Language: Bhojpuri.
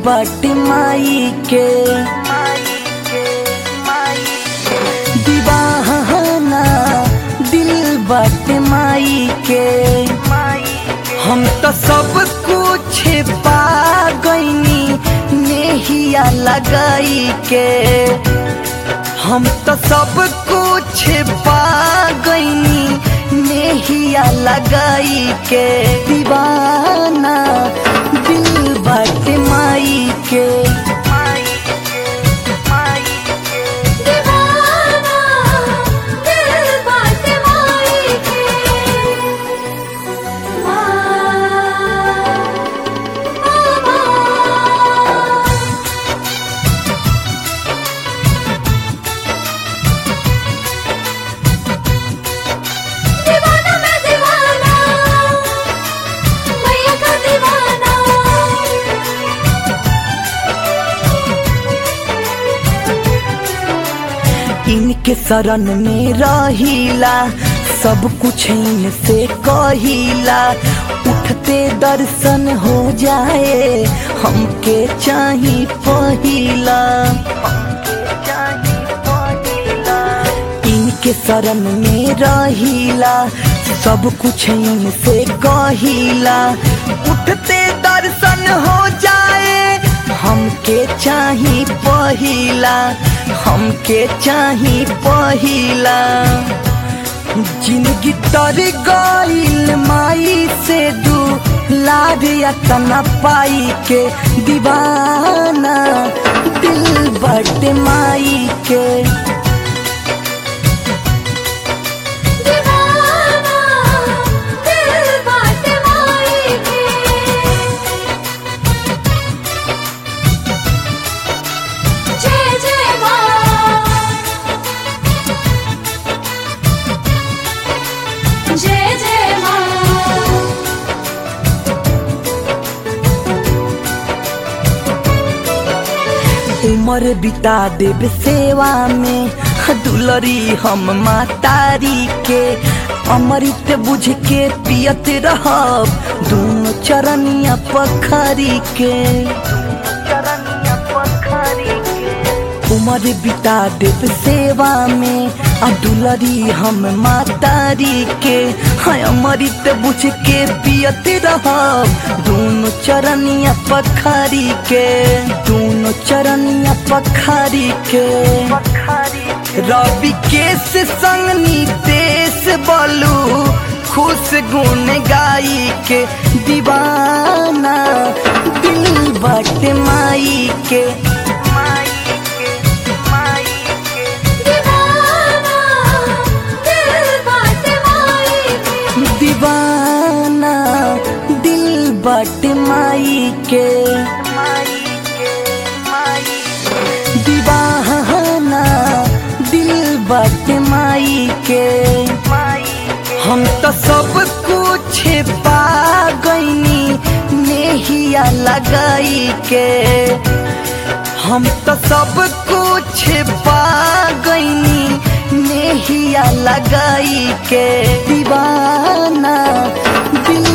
बाटे माई के दीवाना दिल बाटे माई के हम तो सब कुछ पा गईनी नेहिया लगाई के हम तो सब कुछ पा गईनी नेहिया लगाई के दीवाना दिल बाटे माई के दीवाना दिल बाटे माई के माँ दीवाना मैं दीवाना मैया का दीवाना इनके शरण में रहिला सब कुछ इनसे कहिला उठते दर्शन हो जाए हमके चाही पहिला इनके शरण में रहिला सब कुछ इनसे कहिला उठते दर्शन हो जाए हमके चाही पहिला हमके चाही पहिला जिंदगी तर गईल माई से दू लाड तना पाई के दीवाना दिल बट माई के दीवाना दिल बाटे माई के जय जय माँ जय जय माँ उम्र बिता देव सेवा में दुलरी हम मातारी के अमृत बुझ के पियत रहब दोनों चरनिया पखरी के उम्र बिता देव सेवा में आ दुलरी हम मातारी के हाँ अमृत बुझ के पियत रहब दोनों चरनिया पखरी के दोनों चरनिया पखरी के रवि केस संगनी देश बोलू खुश गुन गाई के दीवाना दिल बट माई के दीवाना दिल बाटे माई के दीवाना दिल बट माई के दीवाना दिल बट माई के हम तो सब कुछ पा गईनी नेहिया लगाई के हम तो सब कुछ पा गईनी नेहिया लगाई के दीवाना दिल